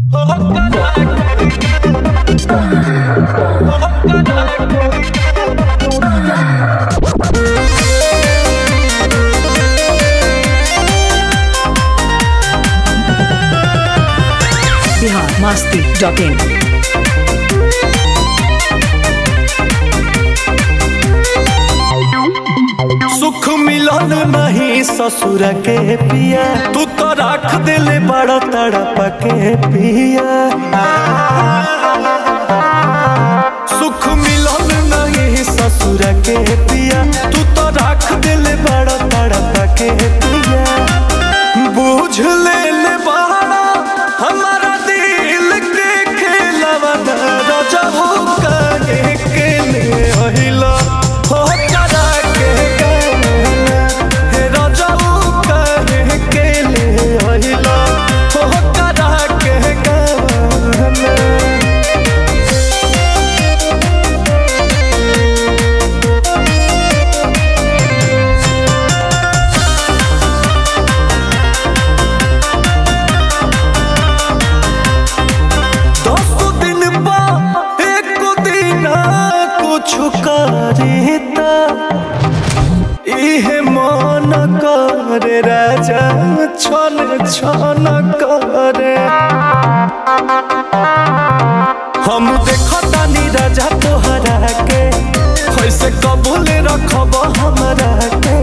Bihar Masti dot in सुख मिलन नहीं ससुर के पिया तू तो रख दिले बड़ा तड़प के पिया सुख मिलन नहीं ससुर के पिया तू तो रख दिले बड़ा तड़प के पिया बुझ ले ले बड़ा हमारा दिल के खेलवा रजहू काहे के ले अहिला हो करा के गाना हे रजहू काहे के ले अहिला हो करा के गाना दस दिन बा एक दिन कुछ करीता इहे मन करे राजा छन छन करे हम देखतानी राजा तोहरा के कैसे कबूल रखब हमरा के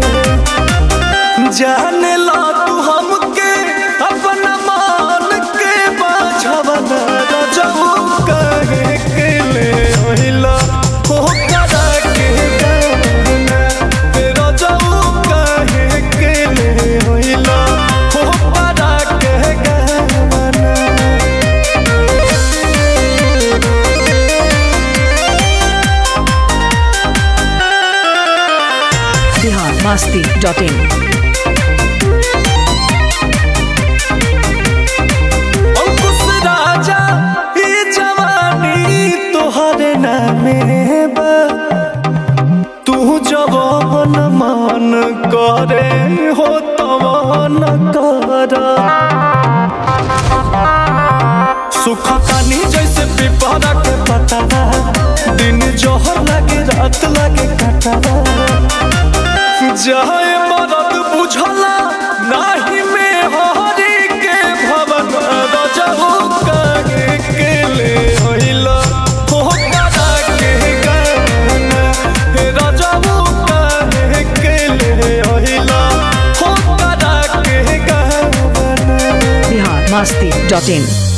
जाने ला तू हमके अपना मान के बाझवन रजऊ कहे के ले ओहिला हो करा के गाना हे रजऊ कहे के ले ओहिला हो करा के गाना बिहार मस्ती डॉट इन अंकुश राजा ई जवानी तोहरे नामे बा तू जवान मान करे हो तवान कर सुख तानी जैसे पिपरा के पता दिन जोहर लगे रात लगे कटा जाए मदद बुझला नाही में हरी के भवन रजहू काहे के ले होइला हो करा के गाना हे रजहू काहे के ले होइला हो करा के गाना बिहार मस्ती डॉट इन